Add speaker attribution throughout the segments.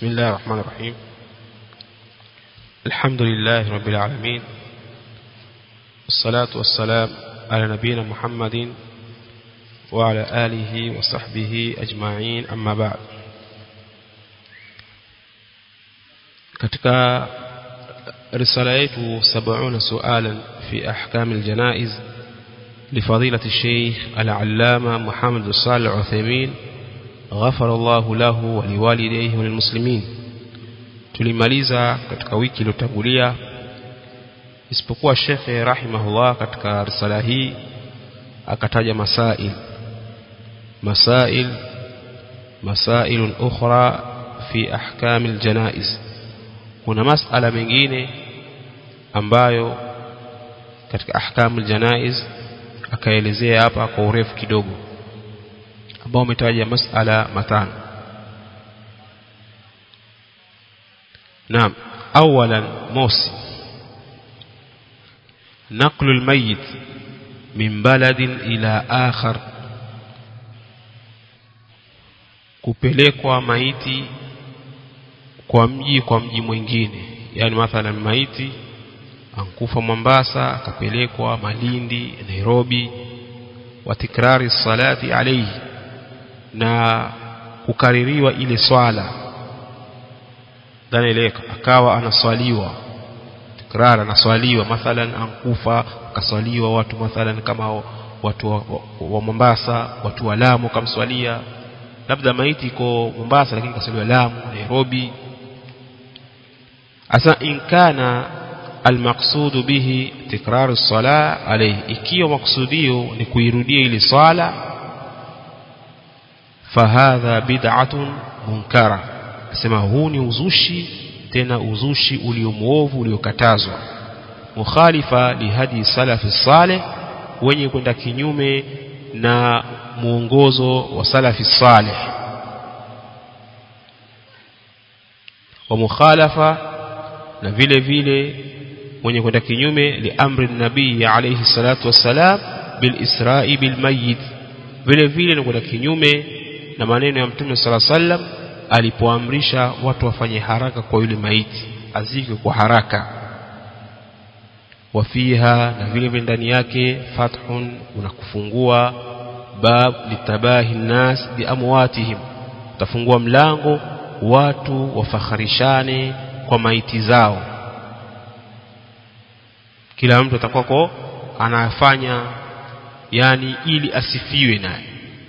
Speaker 1: بسم الله الرحمن الرحيم الحمد لله رب العالمين والصلاة والسلام على نبينا محمد وعلى آله وصحبه أجمعين أما بعد katika risala yetu 70 sualan fi ahkam aljanaiz لفضيلة الشيخ العلامة محمد الصالح العثيمين غفر الله له ولوالديه وللمسلمين tulimaliza katika wiki iliyotangulia isipokuwa shekhe rahimahullah katika risala hii akataja masail masail masail ukhra fi ahkam aljanaiz kuna masala mengine ambayo katika ahkam aljanaiz akaelezea hapa kwa urefu kidogo ambao umetaja masala matano naam awalan mosi نقل الميت من بلد إلى آخر kupelekwa maiti kwa mji kwa mji mwingine yani mathalan maiti ankufa Mombasa akapelekwa Malindi Nairobi wa tikrari salati alayhi na kukaririwa ile swala dhanaeleka akawa anaswaliwa tikrar anaswaliwa mathalan ankufa akaswaliwa watu mathalan kama watu wa, wa, wa Mombasa watu wa Lamu kamswalia labda maiti iko Mombasa lakini kaswaliwa Lamu Nairobi asa in kana المقصود به تكرار الصلاة عليه ikiwa maksudio ni kuirudia ile swala fahadha bid'atun munkara asema huu ni uzushi tena uzushi uliomuovu uliokatazwa mukhalifa lihadi salafi saleh wenye kwenda kinyume na muongozo wa salafi saleh wa mukhalafa na vile vile mwenye kwenda kinyume liamri nabii alayhi salatu wassalam bil isra'i bil mayyit vile vile ni kwenda kinyume na maneno ya mtume sala sallam alipoamrisha watu wafanye haraka kwa yule maiti azike kwa haraka wafiha na vile vile ndani yake fathun unakufungua bab litabahi nas bi amwatihim utafungua mlango watu wafakharishane kwa maiti zao kila mtu atakuwa anafanya yani ili asifiwe naye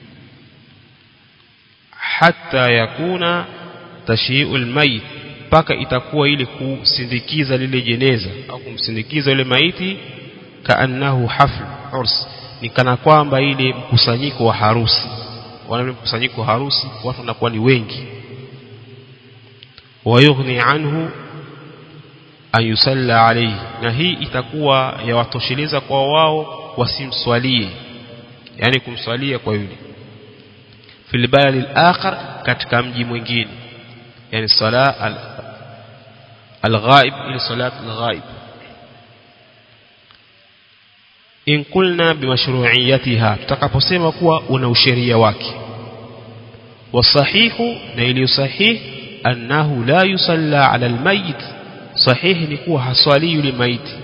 Speaker 1: hata yakuna tashiul mayit mpaka itakuwa ile kusindikiza lile jeneza au kumsindikiza yule maiti kaannahu hafl urs ni kana kwamba ile mkusanyiko wa harusi wale mkusanyiko wa harusi watu wanakuwa ni wengi wayughni anhu an yusalla alayhi na hii itakuwa yawatosheleza kwa wao wasimswalie yani kumswalia kwa yule fil balad al-akhar katika mji mwingine yani sala al-ghaib ila salat al-ghaib in kulna bimashru'iyatiha tutakaposema kuwa una usheria wake wasahihu na iliyo sahihi annahu la yusalla ala al-mayyit sahihi ni kuwa haswali yule maiti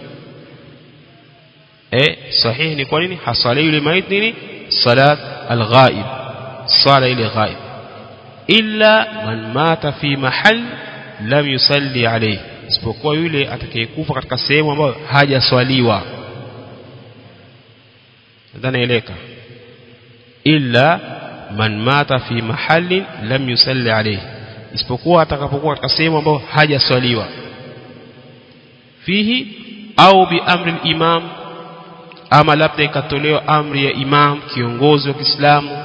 Speaker 1: eh sahihi ni kwa nini haswali yule maiti nini salat al-ghaib sala ile ghaib illa man mata fi mahal lam yusalli alayhi isipokuwa yule atakayekufa katika sehemu ambayo hajaswaliwa nadhani eleka illa man mata fi mahallin lam yusalli alayhi isipokuwa atakapokuwa katika sehemu ambayo hajaswaliwa fihi au biamri imam ama labda ikatolewa amri ya imam kiongozi wa Kiislamu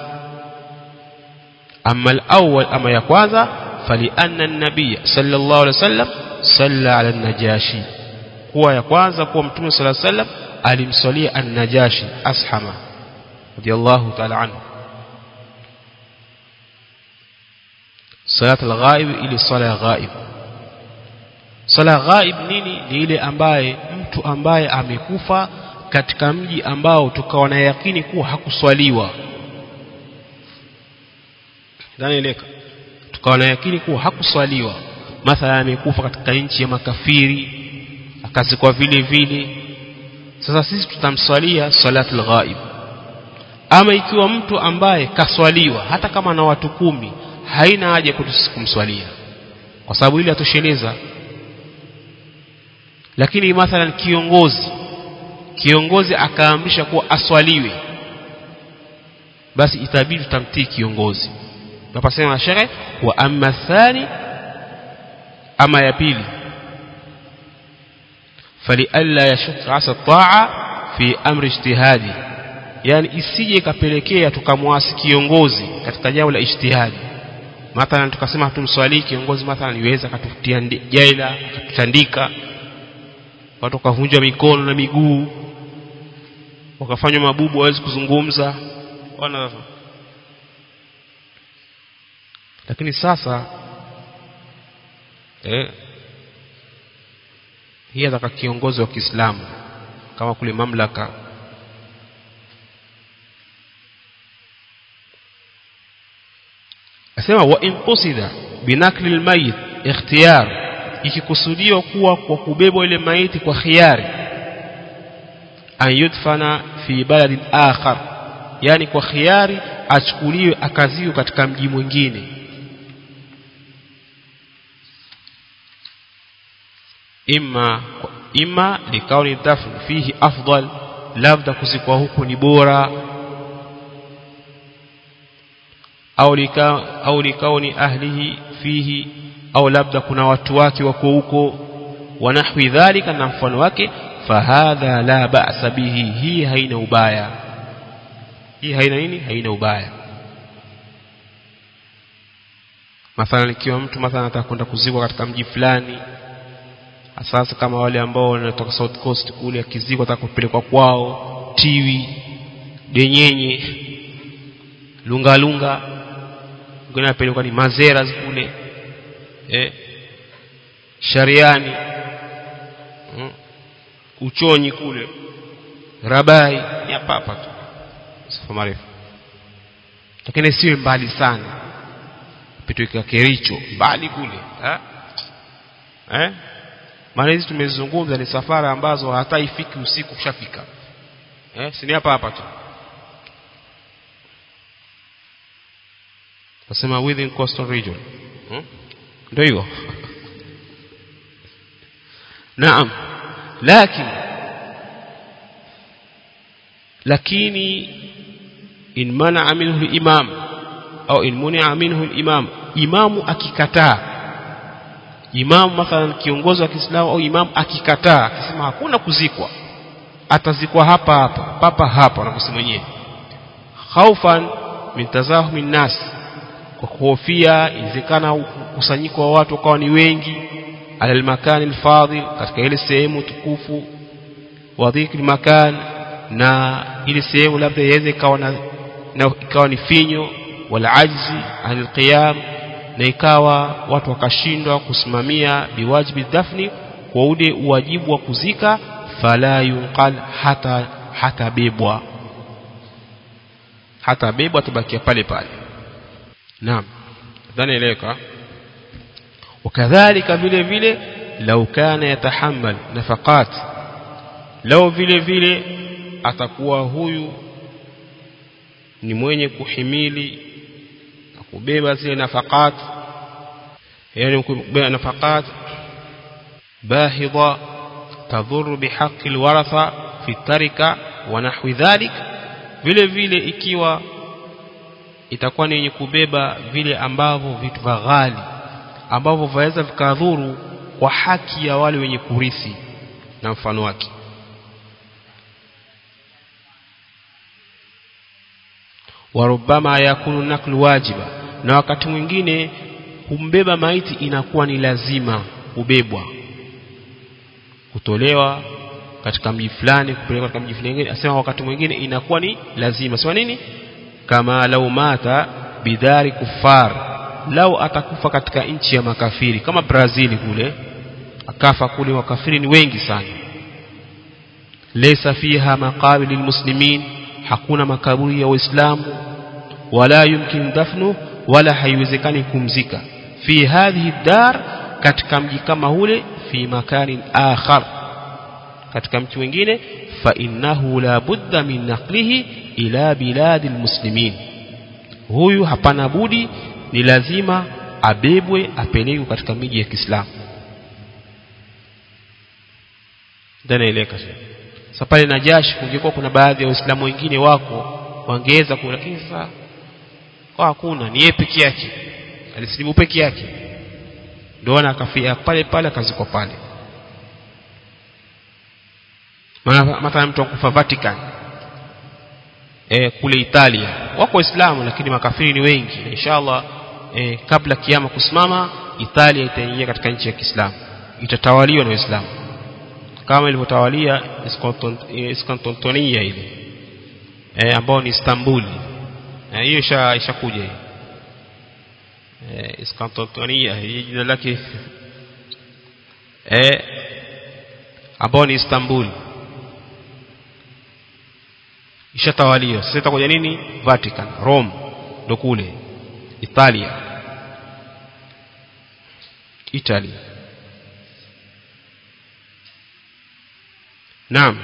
Speaker 1: ama al-awwal ama ya kwanza fali anna an-nabiy sallallahu alaihi wasallam salla ala an-najashi kuwa ya kwanza kuwa mtume sallallahu alaihi wasallam alimswalia an-najashi ashama radiyallahu ta'ala anhu salat al-ghaib ili sala ya ghaib sala ghaib nini ni ile ambaye mtu ambaye amekufa katika mji ambao tukawa na yakini kuwa hakuswaliwa dhanieleka tukawa na yakini kuwa hakuswaliwa mathala amekufa katika nchi ya makafiri akazikwa vile vile sasa sisi tutamswalia salatul ghaib ama ikiwa mtu ambaye kaswaliwa hata kama na watu kumi haina haja kwetu kumswalia kwa sababu ile atosheleza lakini mathalan kiongozi kiongozi akaamrisha kuwa aswaliwe basi itabidi tutamtii kiongozi napasema shehe wa amma thani ama ya pili falialla yashuk asa taa fi amri ijtihadi yani isije ikapelekea tukamwasi kiongozi katika jambo la ijtihadi mathalan tukasema hatumswalii kiongozi mathalan iweza akatutia jaila akatutandika watu wakavunjwa mikono na miguu wakafanywa mabubu hawezi kuzungumza wana lakini sasa eh, hii ataka kiongozi wa Kiislamu kama kule mamlaka asema wa in qusida binakli almayit ikhtiyar ikikusudiwa kuwa kwa kubebwa ile maiti kwa khiari an yudfana fi baladin akhar yani kwa khiari achukuliwe akaziwe katika mji mwingine imma imma likauni dafn fihi afdal labda kuzikwa huku ni bora au lika au likauni ahlihi fihi au labda kuna watu wake wako huko wanahwi dhalika na mfano wake fahadha la ba'sa bihi hii haina ubaya hii haina nini haina ubaya mathalan ikiwa mtu mathalan anataka kwenda kuzikwa katika mji fulani sasa kama wale ambao wanatoka South Coast kule akizikwa ataka kupelekwa kwao tiwi denyenye lunga lunga ngine apelekwa ni mazera kule eh shariani mm. uchonyi kule rabai ni hapa hapa tu safa marefu lakini siwe mbali sana pitweka kericho mbali kule ha? eh maana hizi tumezungumza ni safara ambazo hata ifiki usiku kushafika eh si ni hapa hapa tu nasema within coastal region hmm? ndio hivyo naam lakini lakini in mana minhu al-imam au in munia minhu al-imam imamu akikataa imamu mathalan kiongozi wa Kiislamu au imamu akikataa akisema hakuna kuzikwa atazikwa hapa hapa papa hapa anaposema mwenyewe khaufan min tazahumi nas kwa kuhofia inawezekana kusanyiko wa watu wakawa ni wengi ala almakani alfadil katika ile sehemu tukufu wa dhikri makan na ile sehemu labda iweze ikawa na, na ikawa ni finyo wala ajzi anil qiyam na ikawa watu wakashindwa kusimamia biwajibi dafni kwa ule uwajibu wa kuzika fala yunqal hata hata bebwa hata bebwa tabakia pale pale naam dhani eleka wakadhalika vile vile lau kana yatahammal nafaqat lau vile vile atakuwa huyu ni mwenye kuhimili na kubeba zile nafaqat yani kubeba nafaqat bahidha tadhuru bihaqqi alwaratha fi tarika wa nahwi dhalik vile vile ikiwa itakuwa ni yenye kubeba vile ambavyo vitu vya ghali ambavyo vaweza vikadhuru kwa haki ya wale wenye kurithi na mfano wake warubama yakunu naklu wajiba na wakati mwingine kumbeba maiti inakuwa ni lazima kubebwa kutolewa katika mji fulani kupelekwa katika mji fulani asema wakati mwingine inakuwa ni lazima sema nini kama lau mata bidari kufar lau atakufa katika nchi ya makafiri kama Brazil kule akafa kule wakafiri ni wengi sana laysa fiha maqabir lilmuslimin hakuna makaburi ya waislamu wala yumkin dafnu wala haiwezekani kumzika fi hadhihi dar katika mji kama ule fi makanin akhar katika mji mwingine fa innahu la budda min naqlihi ila biladi almuslimin huyu hapana budi ni lazima abebwe apelekwe katika miji ya Kiislamu ndanaeleka sasa pale Najashi kungekuwa kuna baadhi ya waislamu wengine wako wangeweza ku lakini sasa kwa hakuna ni yeye peke yake alisilimu peke yake ndio ana akafia pale pale akazikwa pale mathalan mtu akufa Vatican e, kule Italia wako waislamu lakini makafiri ni wengi na inshallah e, kabla kiama kusimama Italia itaingia katika nchi ya Kiislamu itatawaliwa na waislamu kama ilivyotawalia Iskantontonia ile e, ambao ni Istanbul hiyo e, ishakuja hiyo e, Iskantontonia hii jina lake e, ambao ni Istanbul ishatawaliwa sasa itakuja nini Vatican Rome ndo kule Italia Italy Naam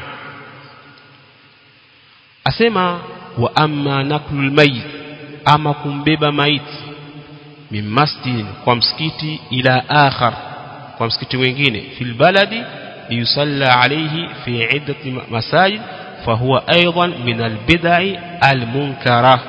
Speaker 1: asema wa amma naklul mayit ama kumbeba maiti min masjid kwa msikiti ila akhar kwa msikiti mwingine fil baladi liyusalla alayhi fi iddati masajid fahuwa aidan min albidai almunkara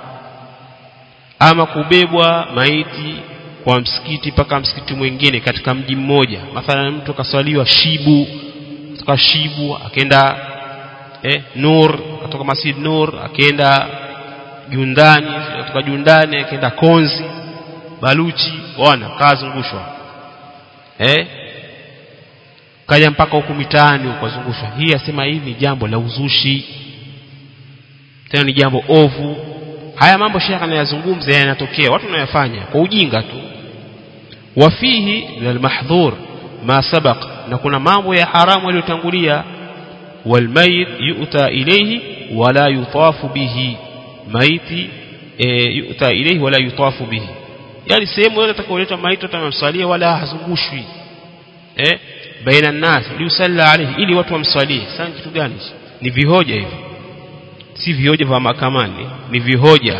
Speaker 1: ama kubebwa maiti kwa msikiti mpaka msikiti mwingine katika mji mmoja mathalan mtu akaswaliwa shibu kutoka shibu akaenda eh, nur kutoka masjid nur akaenda jundani kutoka jundani akaenda konzi baluchi bwana kazungushwa eh kaja mpaka huku mitaani ukazungushwa hii asema hivi ni jambo la uzushi tena ni jambo ovu haya mambo shekha anayazungumza yanatokea watu wanayafanya kwa ujinga tu wafihi min almahdhur ma sabaq na kuna mambo ya haramu yaliyotangulia walmayit yu'ta ilayhi wala yutafu bihi maiti e, yu'ta ilayhi wala yutafu bihi yani sehemu yote atakayoletwa maiti atamsalia wala hazungushwi eh baina nas liusalla alayhi ili watu wamswalie sasa kitu gani ni vihoja hivi si vihoja vya mahakamani ni vihoja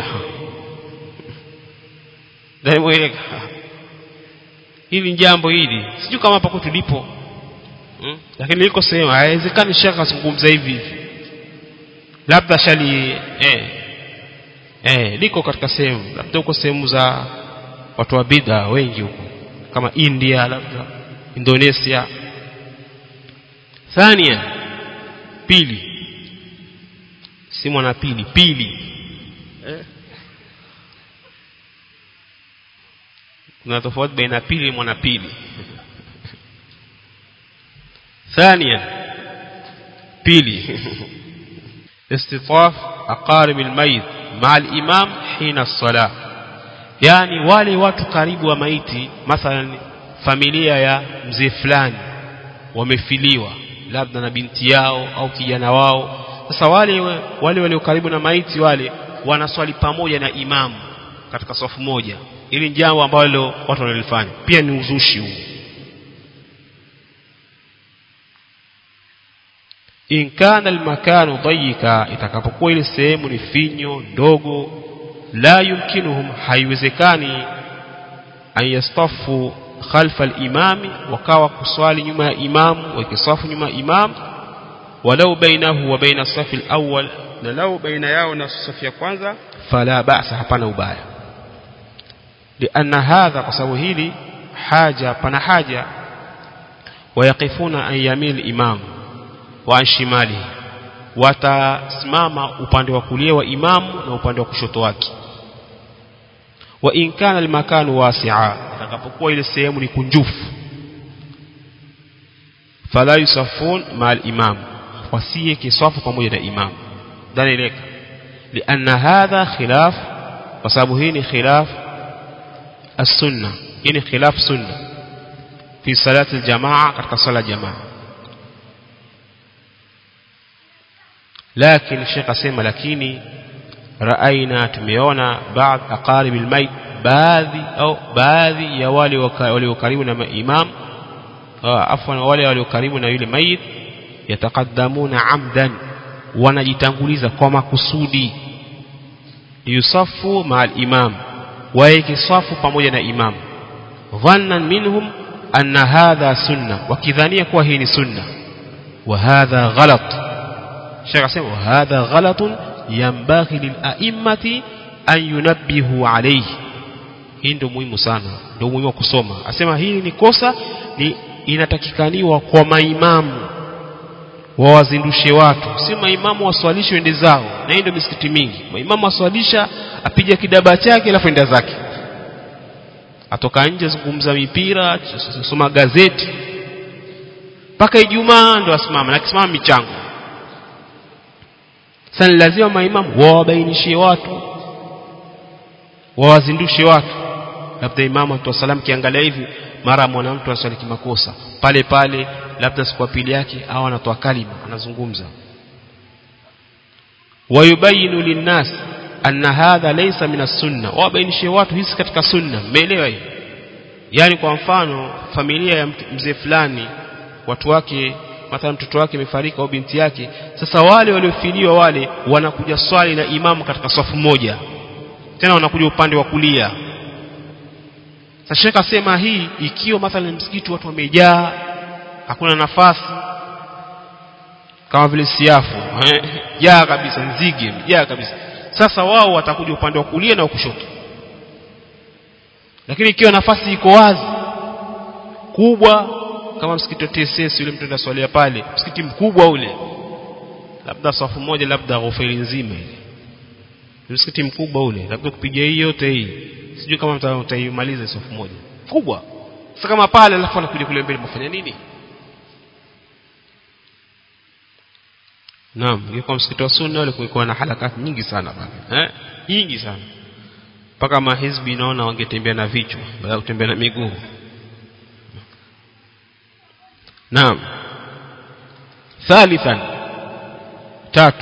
Speaker 1: ndio hili jambo hili sijui kama hapa tulipo hmm? lakini liko sehemu haiwezekani shaka zungumza hivi hivi labda shali eh eh liko katika sehemu labda huko sehemu za watu wa bid'a wengi huko kama India labda Indonesia thania pili si mwana pili pili eh? kuna tofauti baina pili mwana pili ثانيا بيلي استطاف أقارب الميت مع الإمام حين الصلاة يعني wale watu karibu wa maiti mathalan familia ya mzee fulani wamefiliwa labda na binti yao au kijana wao sasa wale wale walio karibu na maiti wale wanaswali pamoja na imamu katika safu moja ili jambo ambalo watu wanalifanya pia ni uzushi huu in kana almakanu dayika itakapokuwa ile sehemu ni finyo ndogo la yumkinuhum haiwezekani an yastafu khalfa al-imami wakawa kuswali nyuma ya imamu wakisafu nyuma ya imam walau bainahu wa baina safi al-awwal na lau baina yao na safu ya kwanza fala ba'sa hapana ubaya lianna hadha kwa sababu hili haja pana haja wayaqifuna an yamil imam wa an shimali watasimama upande wa kulia wa imamu na upande wa kushoto wake wa in kana almakanu wasi'a atakapokuwa ile sehemu ni kunjufu fala yusafun ma al-imam wasiye kisafu pamoja na imam ndani ileka lianna hadha khilaf kwa sababu hii ni khilaf as-sunna hii ni khilaf sunna fi salati al-jamaa katika sala jamaa lakini Sheikh asema lakini رأينا tumeona بعض أقارب الميت baadhi au baadhi ya wale walio karibu na imam afwan wale walio karibu na yule mayit yataqaddamuna amdan wanajitanguliza kwa makusudi yusafu ma'al imam waeke safu pamoja na imam dhannan minhum anna hadha sunna wakidhania kuwa hii ni sunna wa hadha ghalat shekh asema wa hadha ghalatun yanbaghi lil a'immati an yunabbihu alayhi hii ndio muhimu sana ndio muhimu wa kusoma asema hili ni kosa ni inatakikaniwa kwa maimamu wawazindushe watu si maimamu waswalishe wende zao na hii ndio misikiti mingi maimamu waswalisha apija kidaba chake alafu enda zake atoka nje zungumza mipira soma gazeti mpaka Ijumaa ndo asimama na kisimama michango sasa lazima maimamu wawabainishie watu wawazindushe watu labda imamu atoa salamu kiangalia hivi mara mwanamtu aswali kimakosa pale pale labda siku ya pili yake au anatoa kalima anazungumza wayubayinu linnas anna hadha laysa min as-sunna wabainishie watu hizi katika sunna mmeelewa hiyo yani kwa mfano familia ya mzee fulani watu wake mathalan mtoto wake amefariki au binti yake sasa wale waliofiliwa wale wanakuja swali na imamu katika safu moja tena wanakuja upande wa kulia sasa shekha sema hii ikiwa mathalan msikiti watu wamejaa hakuna nafasi kama vile siafu jaa kabisa nzige jaa kabisa sasa wao watakuja upande wa kulia na wa kushoto lakini ikiwa nafasi iko wazi kubwa kama msikiti wa TSS yule mtu anaswalia pale msikiti mkubwa ule labda safu moja labda ghofeli nzima ile msikiti mkubwa ule labda kupiga hii yote hii sijui kama mtaimaliza safu moja kubwa sasa kama pale alafu anakuja kule mbele mfanya nini Naam, ingekuwa msikiti wa sunna ule kulikuwa na harakati nyingi sana pale. Eh? Nyingi sana. Mpaka mahizbi naona wangetembea na vichwa badala ya kutembea na miguu. Naam. Thalithan. Tatu.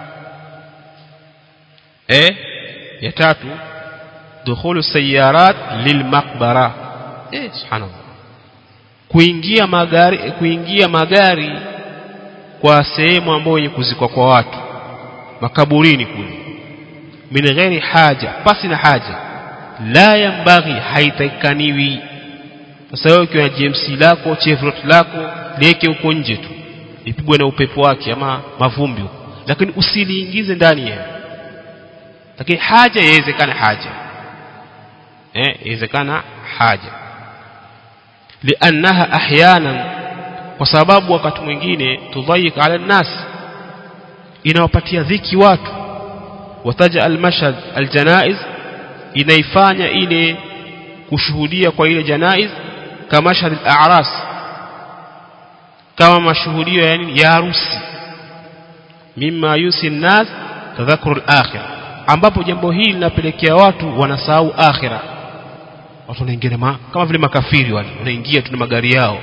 Speaker 1: Eh? Ya tatu dukhulu sayarat lilmaqbara. Eh, subhanallah. Kuingia magari kuingia magari kwa sehemu ambayo yenye kuzikwa kwa watu makaburini kule min ghairi haja pasi na haja la yambaghi haitakaniwi sasa wewe ukiwa na GMC lako Chevrolet lako liweke huko nje tu lipigwe na upepo wake ama mavumbi huko lakini usiliingize ndani ya lakini haja yawezekana haja eh yawezekana haja liannaha ahyanan kwa sababu wakati mwingine tudhayik ala nas inawapatia dhiki watu wataja almashhad aljanaiz inaifanya ile kushuhudia kwa ile janaiz kama mashhad al-a'ras kama mashuhudio yani ya harusi mimma yusi nas tadhakuru al-akhirah ambapo jambo hili linapelekea watu wanasahau akhira watu wanaingia kama vile makafiri wale wanaingia tu na magari yao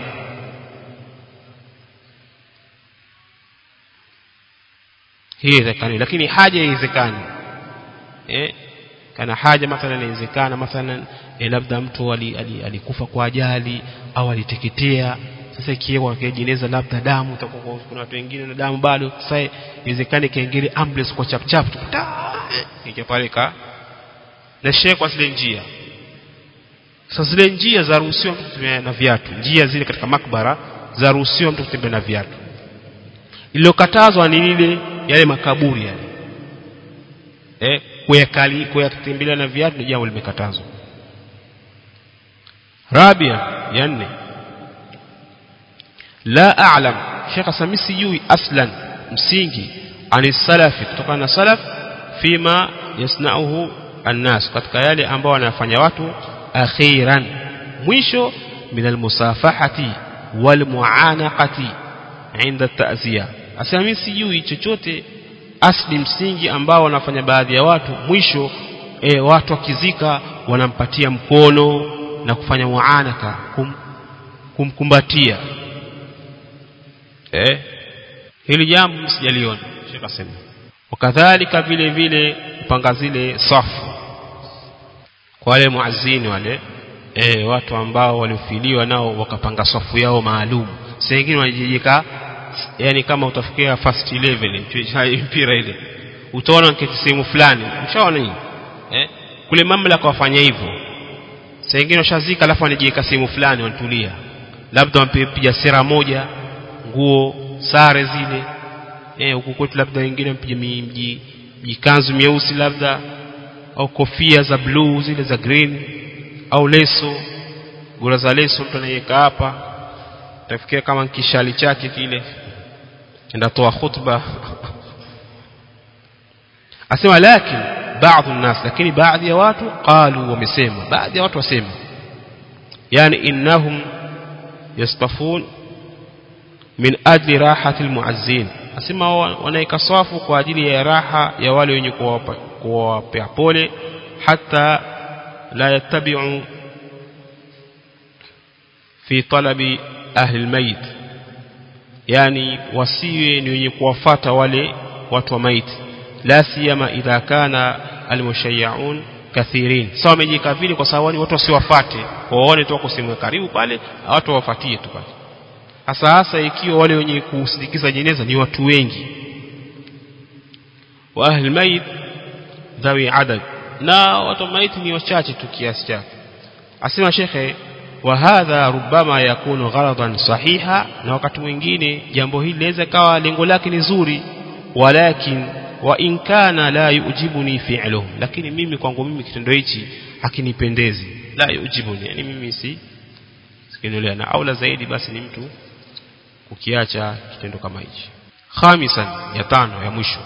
Speaker 1: hii haiwezekani lakini haja haiwezekani eh kana haja mathalan inawezekana mathalan eh, labda mtu alikufa ali, ali kwa ajali au aliteketea sasa ikiwa jeneza labda damu itakuwa kuna watu wengine na damu bado sasa iwezekane kaingine ambulance kwa chap chap tu pale ka na shehe kwa zile njia sasa zile njia za ruhusiwa mtu kutembea na viatu njia zile katika makbara za ruhusiwa mtu kutembea na viatu iliyokatazwa ni lile yale makaburi yale eh kuyakali kuyatembelea na viatu ni jambo limekatazwa rabia ya nne la a'lam Sheikh Sami sijui aslan msingi ani salafi kutokana na salaf fima yasnauhu annas katika yale ambao wanafanya watu akhiran mwisho min almusafahati walmuanaqati inda ta'ziya asema mimi sijui chochote asli msingi ambao wanafanya baadhi ya watu mwisho e, watu wakizika wanampatia mkono na kufanya muanaka kum, kumkumbatia eh hili jambo msijaliona Sheikh asema wakadhalika vile vile kupanga zile safu wale muazini wale e, watu ambao waliofiliwa nao wakapanga safu yao maalum sasa wengine wanajijika yani kama utafikia first 11 mpira ile utaona kiti sehemu fulani mshaona nini eh kule mamlaka wafanya hivyo sasa wengine washazika alafu wanajiweka sehemu fulani wanatulia labda wampiga sera moja nguo sare zile eh huku kwetu labda wengine mpiga mji jikanzu myeusi labda au kofia za blue zile za green au leso gura za leso mtu anaiweka hapa tafikia kama kishali chake kile ndatoa khutba asema lakini baadhi الناس lakini baadhi ya watu qalu wamesema baadhi ya watu wasema yani innahum yastafun min ajli rahati almuazzin asema wanaika safu kwa ajili ya raha ya wale wenye kuwapea pole hata la yattabi'u fi talabi ahli almayit yani wasiwe ni wenye kuwafata wale watu wa maiti la siyama idha kana almushayyaun kathirin sawa wamejika vile kwa sababu watu wasiwafate waone tu wako sehemu karibu pale watu wawafuatie tu pale hasa hasa ikiwa wale wenye kusindikiza jeneza ni watu wengi wa ahli mayit dhawi adad na watu maiti ni wachache tu kiasi chake asema shekhe wa hadha rubama yakunu gharadan sahiha na wakati mwingine jambo hili linaweza kawa lengo lake ni zuri walakin wa in kana la yujibuni fi'luhu lakini mimi kwangu mimi kitendo hichi hakinipendezi la yujibuni yani mimi si sikinolea na aula zaidi basi ni mtu ukiacha kitendo kama hichi khamisan ya tano ya mwisho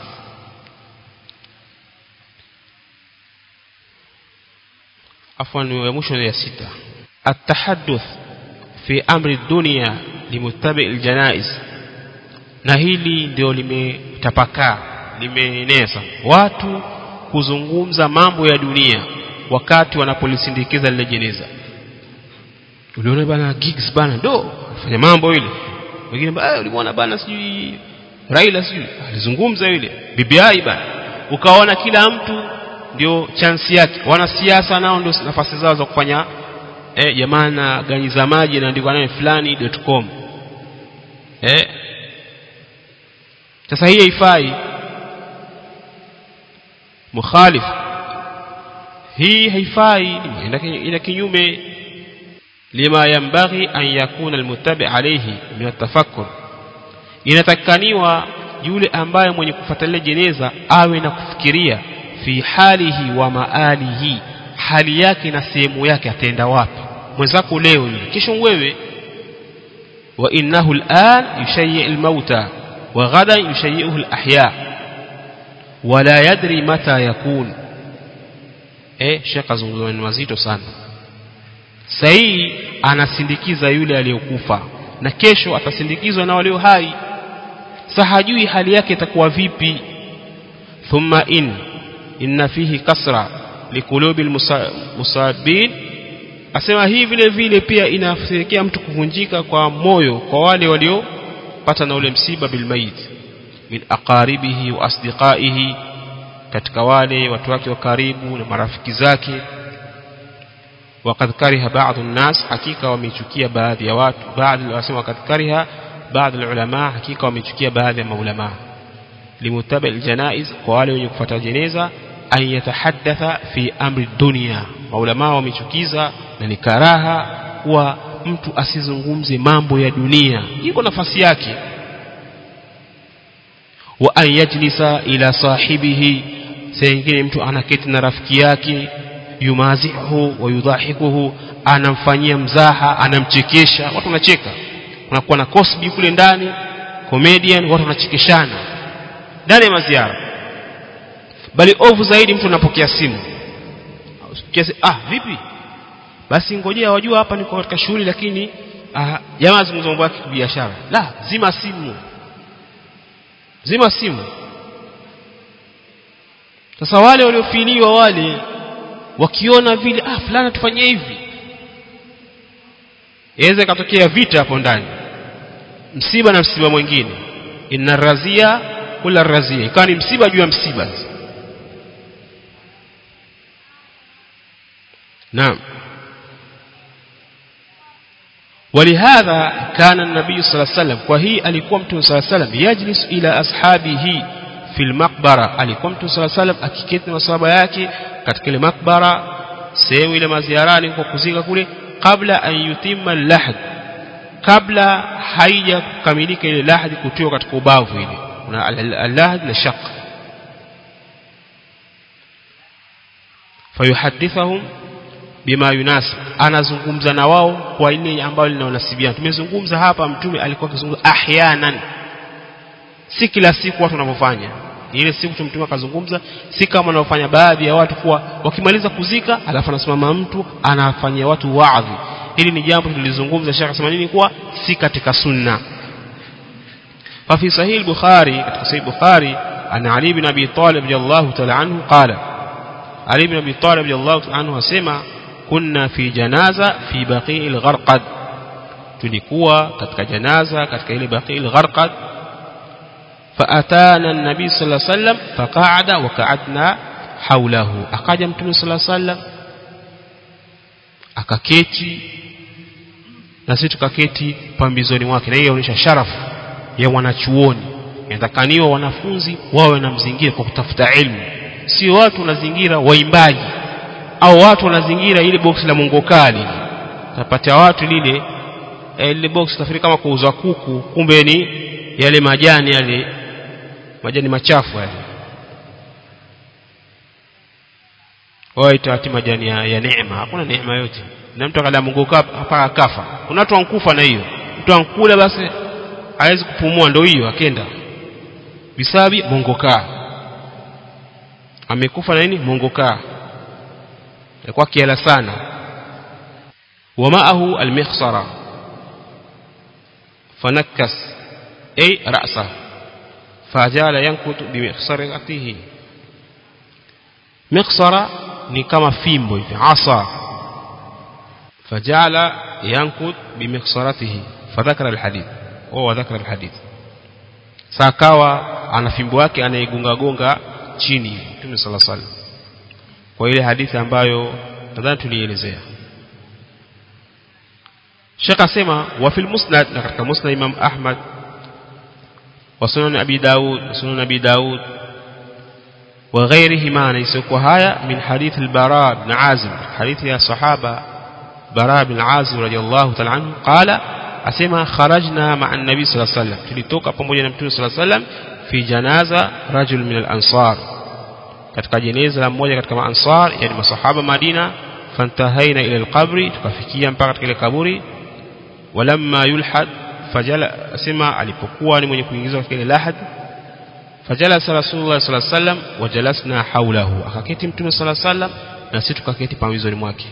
Speaker 1: afwan ya mwisho ya sita التحدث في أمر الدنيا لمتبع الجنائز na hili ndio limetapakaa limeeneza watu kuzungumza mambo ya dunia wakati wanapolisindikiza lile jeneza uliona bana gigs bana ndo fanya mambo ile wengine bana ulimwona bana sijui Raila sijui alizungumza yule BBI bana ukaona kila mtu ndio chance yake wanasiasa nao ndio nafasi zao za kufanya eh jamana gani za maji inaandikwa naye fulani.com eh sasa hii haifai mukhalif hii haifai ina kinyume lima yambaghi an yakuna almuttabi alayhi min atafakkur inatakaniwa yule ambaye mwenye kufuatilia jeneza awe na kufikiria fi halihi wa maalihi hali yake na sehemu yake ataenda wapi mwenzako leo yule kesho wewe wa innahu al'an yushayyi al-mauta wa ghadan yushayyi'uhu al-ahya wala yadri mata yakun eh shaka zungumzo ni mazito sana sahi anasindikiza yule aliyokufa na kesho atasindikizwa na walio hai sa hajui hali yake itakuwa vipi thumma in inna fihi kasra likulubi almusabin asema hii vile vile pia inafirikia mtu kuvunjika kwa moyo kwa wale waliopata na ule msiba bilmayit min aqaribihi wa asdiqaihi katika wale watu wake wa karibu na marafiki zake وقد كره بعض الناس حقيقة wamechukia baadhi ya watu baadhi wasema وقد كره بعض العلماء حقيقة wamechukia baadhi ya maulama limutabi aljanaiz kwa wale wenye kufuata jeneza an yatahaddatha fi amri dunia maulama wamechukiza na ni karaha kuwa mtu asizungumze mambo ya dunia iko nafasi yake wa an yajlisa ila sahibihi sengine mtu anaketi na rafiki yake yumazihu wa yudhahikuhu anamfanyia mzaha anamchekesha watu wanacheka kunakuwa na cosby kule ndani comedian watu wanachekeshana ndani ya maziara bali ovu zaidi mtu anapokea simu kiasi ah vipi basi ngojea wajua hapa niko katika shughuli lakini ah, jamaa zungumza mambo yake biashara la zima simu zima simu sasa wale waliofiliwa wale wakiona vile ah fulani tufanyie hivi iweze katokea vita hapo ndani msiba na msiba mwingine inna razia kula razia ikawa ni msiba juu ya msiba نعم ولهذا كان النبي صلى الله عليه وسلم وهي alikuwa mtume صلى الله عليه وسلم يجلس الى اصحابه في المقبره alikuwa mtume صلى الله عليه وسلم akiketi na masahaba yake katika ile makbara sehemu ile maziarani kwa kuzika kule kabla an yutimma al-lahd kabla haija kukamilika ile lahdi kutiwa katika ubavu ile kuna al-lahd na shaq fayuhadithahum bima yunasib anazungumza na wao kwa ile ambayo linaonasibiana tumezungumza hapa mtume alikuwa akizungumza ahyanan si kila siku watu wanavyofanya ile siku mtume akazungumza si kama wanaofanya baadhi ya watu kuwa wakimaliza kuzika alafu anasimama mtu anafanyia watu waadhi hili ni jambo tulizungumza shaka sema nini kuwa si katika sunna ففي صحيح البخاري katika صحيح البخاري أن علي بن أبي طالب رضي الله تعالى عنه قال علي بن أبي طالب رضي الله تعالى عنه asema كنا في جنازة في بقيع الغرقد tulikuwa katika janaza katika ile baqi al-gharqad فاتانا النبي صلى الله عليه وسلم فقعد وقعدنا حوله akaja mtume صلى الله عليه وسلم akaketi na sisi tukaketi pambizoni mwake na hiyo inaonyesha sharafu ya wanachuoni inatakaniwa wanafunzi wawe na mzingira kwa kutafuta elimu sio watu wanazingira waimbaji au watu wanazingira ile box la mongokali tapata watu lile eh, lile box nafikiri kama kuuza kuku kumbe ni yale majani yale majani machafu yale waita ati majani ya, ya neema hakuna neema yote na mtu akala mongoka hapa akafa kuna watu wankufa na hiyo mtu ankula basi hawezi kupumua ndio hiyo akenda bisabi mongoka amekufa na nini mongoka alikuwa kiala sana ومعه المخصرة فنكس أي رأسه فجعل ينكت بمخصرته مخصرة ni kama fimbo hivi asa فجعل ينكت بمخصرته فذكر الحديث هو ذكر الحديث sakawa ana fimbo yake anaigunga gonga chini Mtume صلى الله عليه وسلم kwa ile hadithi ambayo nadhani tulielezea Sheikh asema wa fil musnad na katika musnad Imam Ahmad wa sunan Abi Daud wa sunan Abi Daud wa ghayrihima na haya min hadith al-Bara ibn Azib hadithi ya sahaba Bara ibn Azib radiyallahu ta'ala anhu qala asema kharajna ma'a an-nabi sallallahu alayhi wasallam tulitoka pamoja na mtume sallallahu alayhi wasallam fi janaza rajul min al-ansar katika jeneza la mmoja katika maansar yani masahaba Madina fantahaina ila al-qabri tukafikia mpaka katika ile kaburi walamma yulhad fajala asema alipokuwa ni mwenye kuingizwa katika ile lahad fajalasa rasulullah sallallahu alaihi wasallam wajalasna haulahu akaketi mtume sallallahu alaihi wasallam na sisi tukaketi pambizoni mwake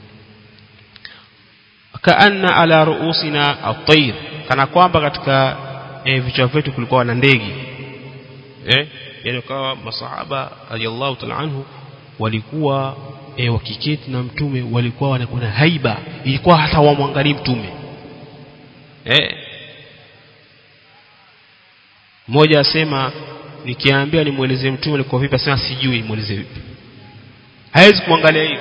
Speaker 1: kaanna ala ruusina at-tayr kana kwamba katika e, vichwa vyetu kulikuwa na ndege eh yani kawa masahaba radiyallahu ta'ala anhu walikuwa e, wakiketi na mtume walikuwa wanakuwa na haiba ilikuwa hata wamwangalie mtume eh mmoja asema nikiambia nimuelezee mtume alikuwa vipi asema sijui mueleze vipi hawezi kumwangalia hivi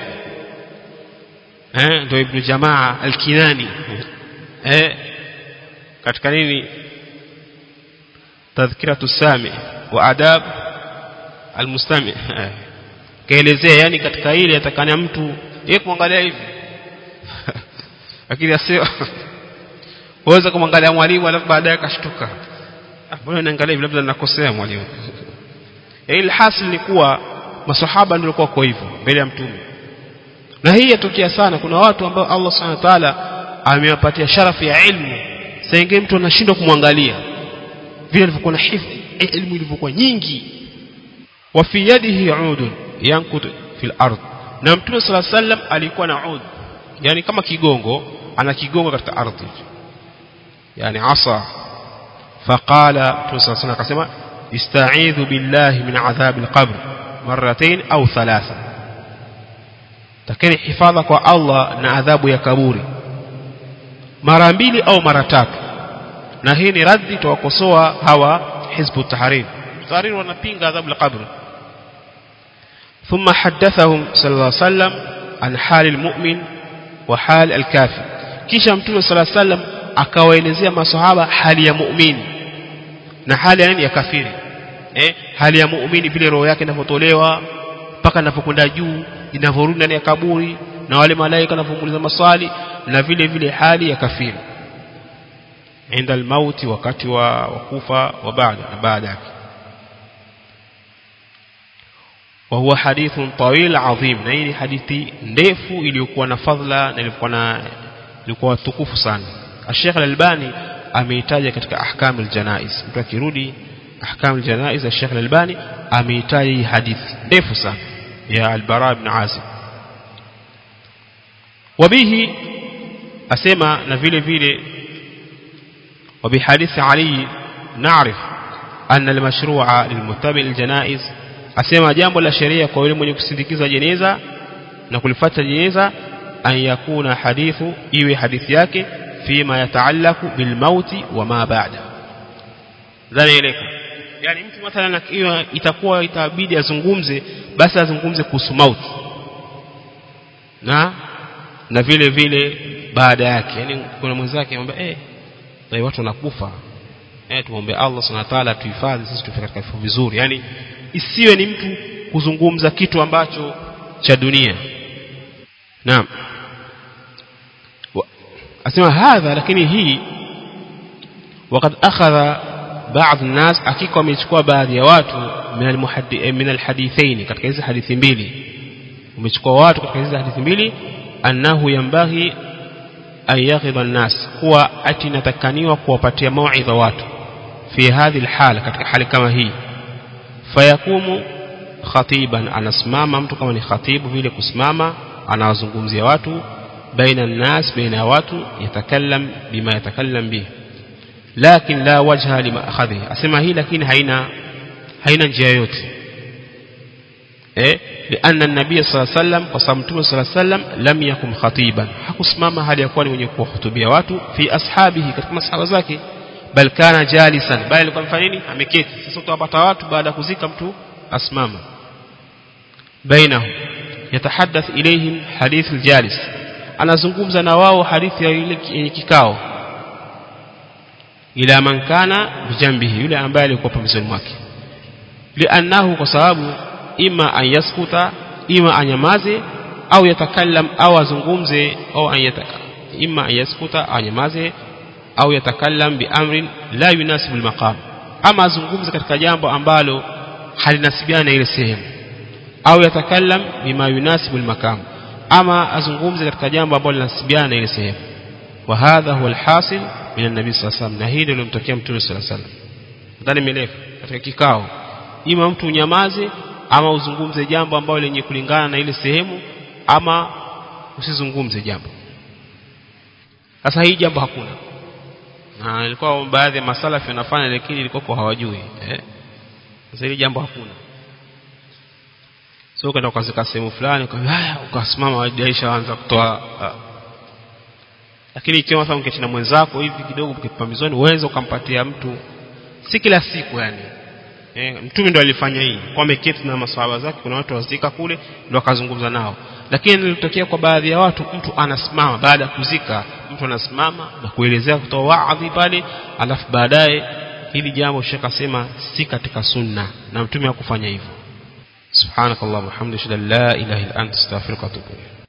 Speaker 1: eh ndio ibn jamaa al-kinani eh katika nini tadhkiratu sami wa adab al-mustami kaelezea yani katika ile atakana mtu yeye kumwangalia hivi lakini asio waweza kumwangalia mwalimu alafu baadaye akashtuka mbona naangalia hivi labda ninakosea mwalimu ile hasil ni kuwa masahaba ndio walikuwa kwa hivyo mbele ya mtume na hii yatokea sana kuna watu ambao Allah Subhanahu wa ta'ala amewapatia sharafu ya ilmu sasa mtu anashindwa kumwangalia vile alivyokuwa na hifdhi ilmu ilivyokuwa nyingi wa fi yadihi udun yankut fil ard na mtume sala sallam alikuwa na ud yani kama kigongo ana kigongo katika ardhi yani asa faqala mtume sala sallam akasema ista'idhu billahi min adhab alqabr marratayn au thalatha takeni hifadha kwa Allah na adhabu ya kaburi mara mbili au mara tatu na hii ni raddi tuwakosoa hawa hizbu tahrir tahrir wanapinga adhabu al-qabr ثم حدثهم صلى الله عليه وسلم an hali almu'min wa hali alkafir kisha mtume sallallahu alaihi wasallam akawaelezea masahaba hali ya muumini na hali ya nini ya kafiri eh hali ya muumini vile roho yake inavyotolewa mpaka inapokwenda juu inavyorudi ndani ya kaburi na wale malaika wanavyomuuliza maswali na vile vile hali ya kafiri inda almauti wakati wa kufa wa baada na baada yake وهو حديث طويل عظيم na hii ni hadithi ndefu iliyokuwa na fadhila na ilikuwa na ilikuwa tukufu sana Sheikh Al-Albani ameitaja katika ahkam al-janaiz mtu akirudi ahkam al-janaiz Sheikh Al-Albani ameitaja hii hadithi ndefu sana ya Al-Bara ibn Azib wabihi asema na vile vile وبحديث علي نعرف أن المشروع للمتبع الجنائز asema jambo la sheria kwa yule mwenye kusindikiza jeneza na kulifuata jeneza an yakuna hadithu iwe hadithi yake fima yataallaku bil mauti wa ma ba'da dhanaeleka yani mtu mathalan ikiwa itakuwa itabidi azungumze basi azungumze kuhusu mauti na na vile vile baada yake yani kuna mwenzake anamwambia eh na watu wanakufa eh tuombe Allah subhanahu wa ta'ala tuhifadhi sisi tufike katika vifo vizuri yani isiwe ni mtu kuzungumza kitu ambacho cha dunia naam asema hadha lakini hii وقد أخذ بعض الناس hakika wamechukua baadhi ya watu min alhadithaini katika hizi hadithi mbili wamechukua watu katika hizi hadithi mbili annahu yambaghi an yaghidha an-nas kuwa ati natakaniwa kuwapatia mauidha watu fi hadhi alhala katika hali kama hii fayakumu khatiban anasimama mtu kama ni khatibu vile kusimama anawazungumzia watu baina الناس baina watu yatakallam bima yatakallam bihi lakin la wajha lima akhadhi asema hii lakini haina haina njia yote eh لأن النبي صلى الله عليه وسلم قسم مtume صلى الله عليه وسلم لم يكن خطيبا hakusimama hali ya kuwa ni mwenye kuwahutubia watu fi ashabihi katika masahaba zake bal kana jalisan bali alikuwa mfanya nini ameketi sasa utawapata watu baada ya kuzika mtu asimama bainahum yatahaddath ilayhim hadith aljalis anazungumza na wao hadithi ya yule yenye kikao ila man kana bijambihi yule ambaye alikuwa pembezoni mwake liannahu kwa sababu ima an yaskuta ima anyamaze au yatakallam au azungumze au an yataka ima an yaskuta anyamaze au yatakallam biamrin la yunasibu almaqam ama azungumze katika jambo ambalo halinasibiana na ile sehemu au yatakallam bima yunasibu almaqam ama azungumze katika jambo ambalo linasibiana na ile sehemu wa hadha huwa alhasil min an-nabi sallallahu alayhi wasallam na hili ndio limtokea mtume sallallahu alayhi wasallam ndani mirefu katika kikao ima mtu unyamaze ama uzungumze jambo ambalo lenye kulingana na ile sehemu ama usizungumze jambo sasa hii jambo hakuna na ilikuwa baadhi ya masalafi wanafanya lakini ilikuwa kwa hawajui eh sasa hili jambo hakuna sio kwenda ukazika sehemu fulani ukaambia ukasimama wajaisha anza kutoa uh. lakini ikiwa mathalan uketi na mwenzako hivi kidogo ukipambizoni uweze ukampatia mtu si kila siku yani eh, mtume ndo alifanya hii kwa ameketi na maswahaba zake kuna watu wazika kule ndo akazungumza nao lakini nilitokea kwa baadhi ya watu mtu anasimama baada ya kuzika mtu anasimama na kuelezea kutoa waadhi pale alafu baadaye hili jambo shekha sema si katika sunna na mtume hakufanya hivyo subhanakallahumma hamdika la ilaha illa anta astaghfiruka wa atubu